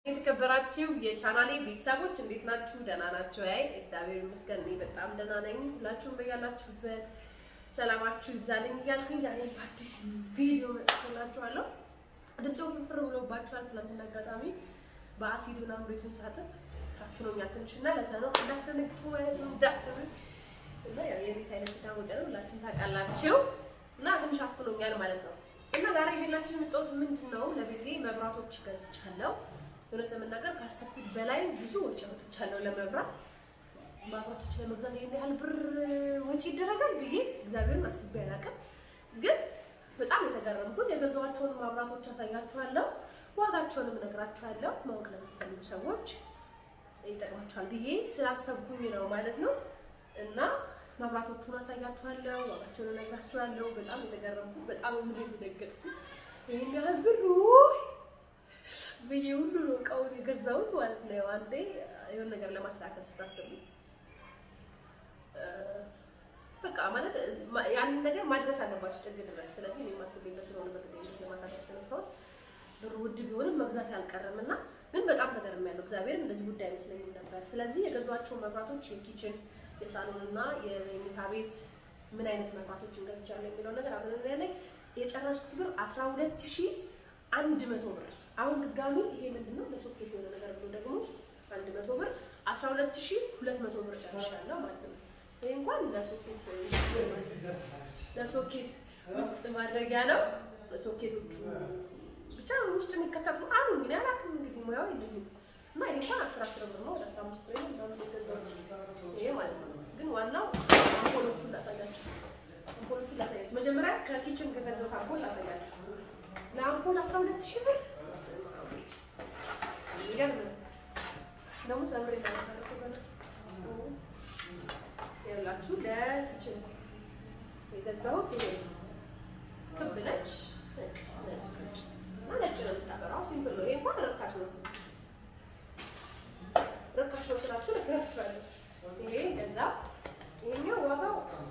የተከበራችሁ የቻናሌ ቤተሰቦች እንዴት ናችሁ? ደህና ናችሁ? አይ እግዚአብሔር ይመስገን እኔ በጣም ደህና ነኝ። ሁላችሁም በያላችሁበት ሰላማችሁ ይብዛልኝ እያልኩኝ ዛሬ በአዲስ ቪዲዮ መጥቼላችኋለሁ። ድምፄ ፍርፍር ብሎባችኋል። ትናንትና አጋጣሚ በአሲድ ምናምን ቤቱን ሳጥን ታፍኖኛል ትንሽ እና ለዛ ነው እንዳትደነግጡ ማለት ነው። እንዳትደነ እና ያው የቤት አይነት የታወቀ ነው ሁላችሁም ታውቃላችሁ። እና ትንሽ አፍኖኛል ማለት ነው። እና ዛሬ ይዤላችሁ የመጣሁት ምንድን ነው ለቤቴ መብራቶች ገዝቻለሁ። እውነት ለመናገር ካሰብኩት በላይ ብዙ ወጪ አውጥቻለሁ ለመብራት መብራቶች ለመግዛት ይሄን ያህል ብር ወጪ ይደረጋል ብዬ እግዚአብሔርን አስቤ አላውቅም። ግን በጣም የተገረምኩት የገዛኋቸውን መብራቶች አሳያችኋለሁ፣ ዋጋቸውንም እነግራችኋለሁ። ማወቅ ለምትፈልጉ ሰዎች ይጠቅማችኋል ብዬ ስላሰብኩኝ ነው ማለት ነው። እና መብራቶቹን አሳያችኋለሁ፣ ዋጋቸውን እነግራችኋለሁ። በጣም የተገረምኩት በጣም ምን የደነገጥኩት ይሄን ያህል ብር ብዬ ሁሉ ነው እቃውን የገዛሁት ማለት ነው። ያው አንዴ የሆነ ነገር ለማስተካከል ስታስቡ በቃ ማለት ያንን ነገር ማድረስ አለባቸው ጥግ ድረስ። ስለዚህ እኔ ማስቤበት ስለሆነ በግዴታ ለማታደስ ተነሳሁት። ብሩ ውድ ቢሆንም መግዛት ያልቀረም እና ግን በጣም ተገርሜያለሁ። እግዚአብሔር እንደዚህ ጉዳይ አይመስለኝም ነበር። ስለዚህ የገዟቸው መብራቶች የኪችን የሳሎን እና የመኝታ ቤት ምን አይነት መብራቶችን ገዝቻለሁ የሚለው ነገር አብረን ያለኝ የጨረስኩት ብር አስራ ሁለት ሺህ አንድ መቶ ብር አሁን ድጋሚ ይሄ ምንድነው ለሶኬት የሆነ ነገር ብሎ ደግሞ አንድ መቶ ብር አስራ ሁለት ሺህ ሁለት መቶ ብር ጨርሻለሁ ማለት ነው። ይሄ እንኳን ለሶኬት ለሶኬት ውስጥ ማድረጊያ ነው። ሶኬቶቹ ብቻ ውስጥ የሚከተቱ አሉ እንግዲህ አላውቅም እንግዲህ ሙያው የለኝም እና ይሄ እንኳን አስራ አስር ብር ነው ወደ አስራ አምስት ወይ ምናምን የገዛሁት ይሄ ማለት ነው። ግን ዋናው አምፖሎቹን ላሳያችሁ አምፖሎቹን ላሳያችሁ መጀመሪያ ከኪችን ከገዛሁት አምፖል ላሳያችሁ ለአምፖል አስራ ሁለት ሺህ ብር ይገርም ደግሞ ሰብር ይታሰረኩ ገና ያላችሁ ለኪችን የገዛሁት ይሄ ክብ ነች እና ነጭ ነው የምታበራው። ሲምፕል ነው። ይሄ እንኳን ርካሽ ነው። ርካሽ ነው ስላችሁ ነግራችኋለሁ። ይሄ ገዛ ይሄኛው ዋጋው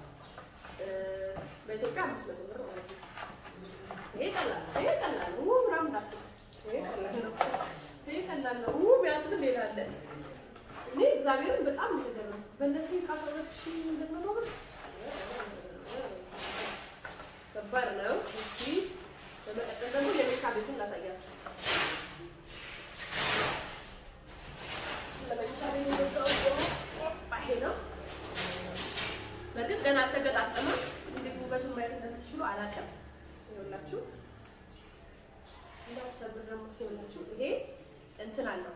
በኢትዮጵያ አምስት መቶ ብር ማለት ነው። ይሄ ቀላል ነው። ይሄ ቀላል ነው። ምናምን ታጡ ይሄ ቀላል ነው። ይሄ ቀላል ነው። ቢያስብል ሌላ አለ። እኔ እግዚአብሔርን በጣም ነው በእነዚህ ከአስራ ሁለት ሺህ ሁለት መቶ ብር ከባድ ነው። እሺ በመቀጠል ደግሞ የመኝታ ቤቱን ላሳያችሁ። ለመኝታ ቤት የገዛሁት ደግሞ ይሄ ነው። በግድ ገና አልተገጣጠመም። እንዴት ውበቱን ማየት እንደምትችሉ አላውቅም። ይኸውላችሁ እንዳው ሰብር ደግሞ ይኸውላችሁ ይሄ እንትን አለው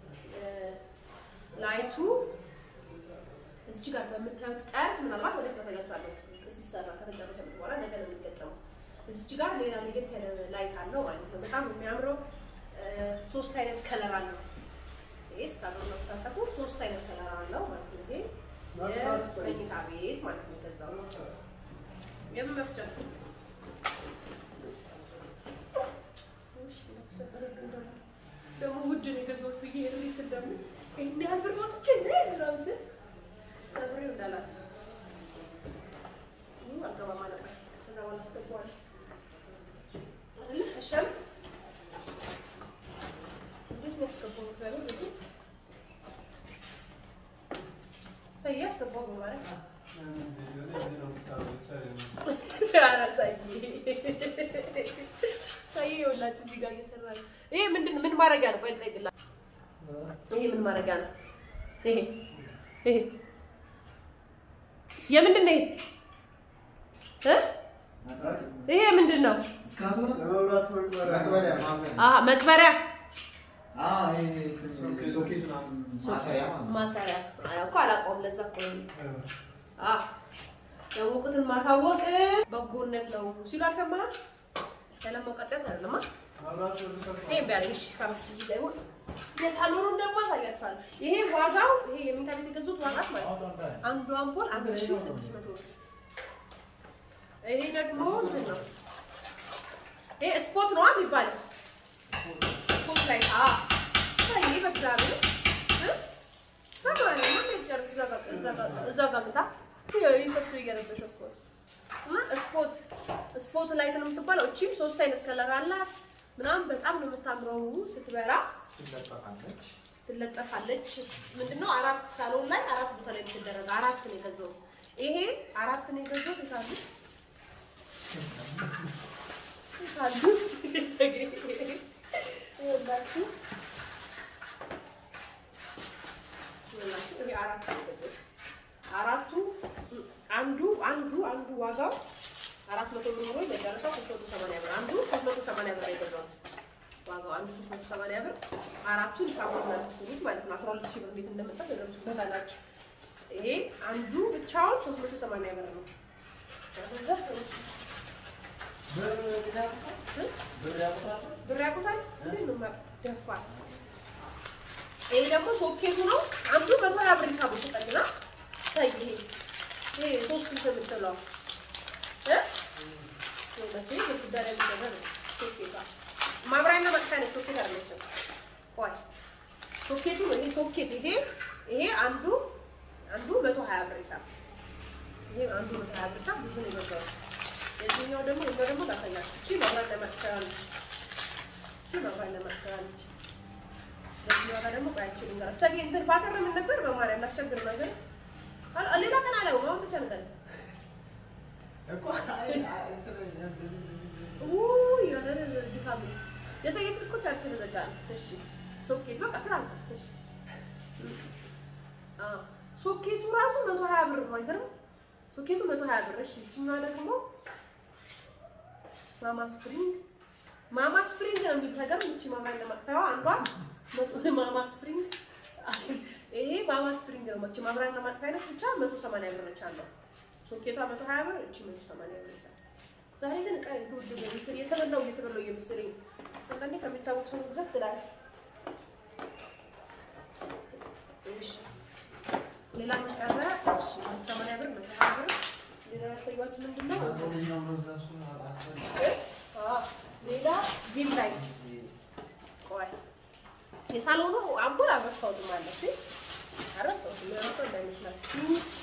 ላይቱ እዚህ ጋር በምታዩት ጠርዝ ምናልባት ወደፊት አሳያችኋለሁ ሲሰራ ከተጨረሰ በኋላ ነገ ነው የሚገጠመው። እዚህ ጋር ሌላ ለየት ያለ ላይት አለው ማለት ነው። በጣም የሚያምረው ሶስት አይነት ከለር አለው። ይሄ ስታሎና ስታጠፉ ሶስት አይነት ከለር አለው ማለት ነው። ይሄ የመኝታ ቤት ማለት ነው። ከዛው የምን መፍጫ ደግሞ ውድ ነው የገዛሁት ብዬ ሄድ ስል ደግሞ ይህን ያህል ብር ወጥቼ ምናምን ስል ሰብሬው እንዳላት አልገባም አለበት። ከዛ በኋላ አስገባዋለሁ አይደለ እሸም እንዴት ነው ያስገባው? እግዚአብሔር ልጁ ሰዬ አስገባው በማለት ኧረ ሰዬ ሰዬ ይኸውላችሁ እዚህ ጋር እየሰራ ነው። ይሄ ምንድን ምን ማድረጊያ ነው? ቆይ ልጠይቅልህ። ይሄ ምን ማድረጊያ ነው? ይሄ ይሄ የምንድን ነው? ይሄ ምንድን ነው? መቅበሪያ ማሰሪያ እኮ አላውቀውም። ለዛ እኮ ያወቁትን ማሳወቅ በጎነት ነው ሲሉ አልሰማህም? ያለመውቀጽያት አይደለማ። ይሄ ቢያለሽ ከምስ እዚህ ደግሞ የሳሎኑን ደግሞ አሳያችኋለሁ። ይሄ ዋጋው ይሄ የመኝታ ቤት የገዙት ዋጋት ማለት ነው አንዱ አምፖል አንድ ሺህ ስድስት መቶ ብር ይሄ ደግሞ ምንድን ነው? ይሄ ስፖት ነው የሚባለው። ስፖት ላይ አ ይሄ በእግዚአብሔር እዛ ጋር ምታ ሰፊ እየረበሸ እና ስፖት ስፖት ላይት ነው የምትባለው። እቺም ሶስት አይነት ከለር አላት። ምናምን በጣም ነው የምታምረው ስትበራ ትለጠፋለች። ትለጠፋለች። ምንድነው አራት ሳሎን ላይ አራት ቦታ ላይ የምትደረግ አራት ነው የገዛሁት። ይሄ አራት ነው የገዛሁት። ይታሉ ይታሉ ይኸውላችሁ ይኸውላችሁ ይሄ አራት ነው የገዛሁት። አራቱ አንዱ አንዱ አንዱ ዋጋው አራት መቶ ብር ሆኖ የደረሰው ሶስት መቶ ሰማንያ ብር አንዱ ሶስት መቶ ሰማንያ ብር ነው የገዛሁት። ዋጋው አንዱ ሶስት መቶ ሰማንያ ብር አራቱን ሳሙን ናትስሉት ማለት ነው። አስራ ሁለት ሺህ ብር ቤት እንደመጣ ተደርሱበት አላችሁ። ይሄ አንዱ ብቻውን ሶስት መቶ ሰማንያ ብር ነው። ብር ያውቁታል እንዴት ነው የማያውቁት? ደፋር ይሄ ደግሞ ሶኬቱ ነው። አንዱ መቶ ሀያ ብር ሂሳቡ ስጠኝና ታይ ይሄ ይሄ ሶስት እንትን የምትለው እ ይኸውላችሁ ይሄ ግድግዳ ላይ የሚደረግ ነው ሶኬቷ ማብሪያና ማጥፊያ ነው። ሶኬት አይደለችም። ቆይ ሶኬቱ ነው ይሄ ሶኬት ይሄ ይሄ አንዱ አንዱ መቶ ሀያ ብር ሂሳብ ይሄ አንዱ መቶ ሀያ ብር ሂሳብ ብዙ ነው የገዛሁት። የዚህኛው ደግሞ ይሄ ደግሞ ላሳያችሁ። እቺ ማብሪያና ማጥፊያ ነች። እቺ ማብሪያና ማጥፊያ ነች። በዚህኛው ጋር ደግሞ ቆያችሁ ልንገራችሁ። ተገኝ እንትን ፓተር ምን ነበር በማርያም ላስቸግር ነገር አል- ሌላ ቀን አላየውም። አሁን ብቻ ነገር ውይ ያለ ድካም ነው። የሰው ስልኮች አችን ዘጋል። እሺ ሶኬት በቃ ስራ ነው። እሺ አ ሶኬቱ ራሱ 120 ብር ነው አይገርም? ሶኬቱ 120 ብር። እሺ እቺኛዋ ደግሞ ማማ ስፕሪንግ ማማ ስፕሪንግ ነው የሚታገር እቺ ማማ ለማጥፋዋ አንዷ መቶ- ማማ ስፕሪንግ ይሄ ማማ ስፕሪንግ ነው። እቺ ማብሪያ ለማጥፋያ ነች ብቻ 180 ብር ነች አለው። ሶኬቷ 120 ብር እቺ 180 ብር ይዛል። ዛሬ ግን እቃ የተወደደ ነው። የተበላው እየተበላው እየመሰለኝ አንዳንዴ ከሚታወቅ ሰው ግዛት ትላለህ። እሺ ሌላ ምን ቀረ? እሺ ሰማንያ ብር መቶ ሀያ ብር ሌላ ያሳያችሁ ምንድን ነው? አዎ ሌላ ዲም ላይት ቆይ የሳሎኑ አምፖል አልረሳሁትም አለ እሺ አልረሳሁትም የረሳሁ እንዳይመስላችሁ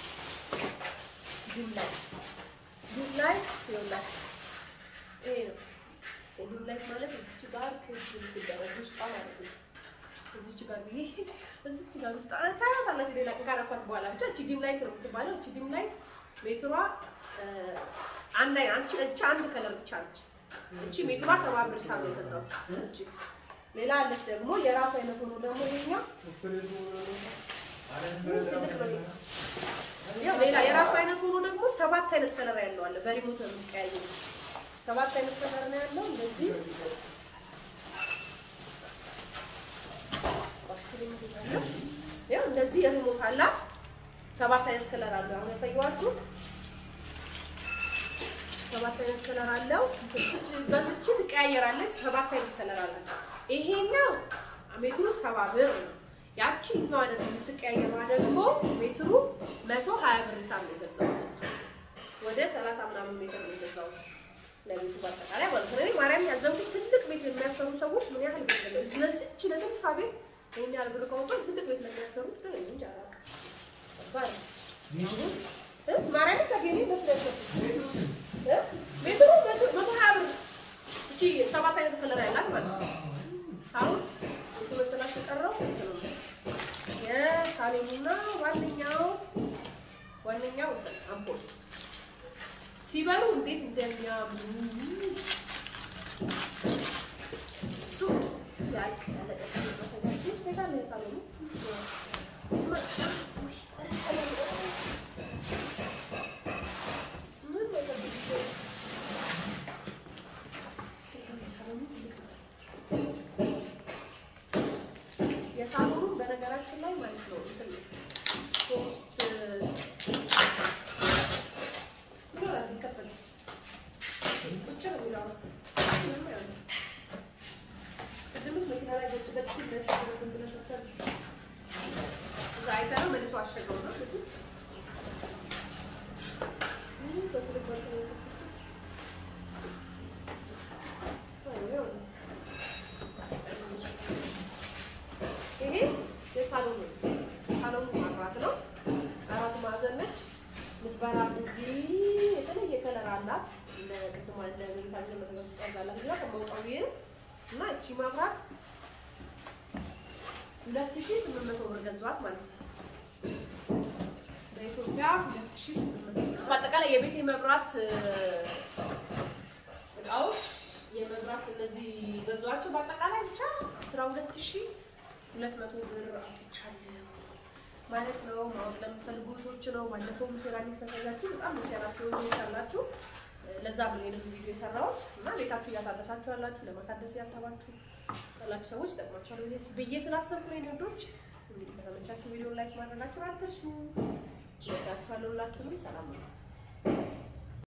ዲም ላይት ዲም ላይት ይኸውላችሁ ይሄ ነው ዲም ላይት ማለት እዚች ጋር ክብ የምትደረግ ውስጧ ማለት ነው እዚች ጋር ብዬ እዚች ጋር ውስጥ ታያታላችሁ። ሌላ ቀን ካረኳት በኋላ ብቻ እቺ ዲም ላይት ነው የምትባለው። እቺ ዲም ላይት ሜትሯ አንድ አይ አንቺ እቺ አንድ ከለር ብቻ ነች። እቺ ሜትሯ ሰባ ብር ሂሳብ ነው የገዛሁት። እቺ ሌላ አለች ደግሞ የራሱ አይነት ሆኖ ደግሞ ይሄኛው ያው ሌላ የራሱ አይነት ሆኖ ደግሞ ሰባት አይነት ከለር ያለው አለ። በሪሞት ነው የሚቀያየው። ሰባት አይነት ከለር ነው ያለው እንደዚህ ያው እንደዚህ የሪሞት አላት። ሰባት አይነት ከለር አለው። አሁን ያሳየኋችሁ ሰባት አይነት ከለር አለው። በዚች ትቀያየራለች። ሰባት አይነት ከለር አላት። ይሄኛው ሜትሩ ሰባ ብር ነው። ያቺኛዋ ደግሞ የምትቀያየሯ ደግሞ ሜትሩ መቶ ሀያ ብር ሂሳብ ነው የገዛሁት። ወደ ሰላሳ ምናምን ሜትር ነው የገዛሁት ለቤቱ በአጠቃላይ ማለት ነው። እኔ ማርያም ያዘንኩት ትልቅ ቤት የሚያሰሩ ሰዎች ምን ያህል ቤት ነው ስለዚች ለትንሿ ቤት ይሄን ያህል ብር ከወጡ ትልቅ ቤት ለሚያሰሩት ግን እንጃ አላውቅም። ከባድ ነው። እ ማርያም ከገኔ መስለኝ እ ሜትሩ መቶ መቶ ሀያ ብር እቺ ሰባት አይነት ከለር ያላት ማለት ነው። አሁን የተመሰላችሁ የቀረው እንትን ነው የሳሎኑና ዋነኛው ዋነኛው እንትን አምፖል ሲበሉ እንዴት እንደሚያምሩ እሱ ሲያልቅ ያለቀ የታለ የሳሎኑ ምን የሳሎኑ በነገራችን ላይ ማለት ነው እንትን ሶስት ይኖራል ይከፈል ብቻ ነው የሚለው ምንም አይሆንም። ቅድምስ መኪና ላይ ገጭ ገጭ ደስ ብሎን ብለን ነበር። እዛ አይተነው መልሶ አሸገው ነው ልጁ። ይህ በትልቅ መልኩ ነው የተከፈተው። አዎ፣ ይሄ የሳሎኑ ሳሎኑ ማብራት ነው። አራት ማዕዘን ነች። ምትበራ እዚህ የተለየ ከለር አላት። እንደ ቅድማ እንደ ቤታችን መተገሱ ጠዛላት ላ ከመውጣው ይህ እና እቺ መብራት ሁለት ሺህ ስምንት መቶ ብር ገዛኋት ማለት ነው። በኢትዮጵያ ሁለት ሺህ ስምንት መቶ ብር። በአጠቃላይ የቤት የመብራት እቃዎች የመብራት እነዚህ ገዟቸው በአጠቃላይ ብቻ አስራ ሁለት ሺህ ሁለት መቶ ብር አውጥቻለሁ ማለት ነው። ማወቅ ለምትፈልጉ እህቶች ነው። ባለፈውም ሴራሚክ ሰርታችሁ በጣም ሰራችሁ ይቻላችሁ። ለዛ ምን ይሄን ቪዲዮ የሰራሁት እና ቤታችሁ እያሳደሳችሁ ያላችሁ ለማሳደስ ያሰባችሁ ያላችሁ ሰዎች ይጠቅማችኋል ብዬ ስላሰብኩ ነው። ንዶች እንግዲህ ከተመቻችሁ ቪዲዮ ላይክ ማድረጋችሁን አትርሱ። ይወዳችኋለሁ። ሁላችሁንም ሰላም ነው።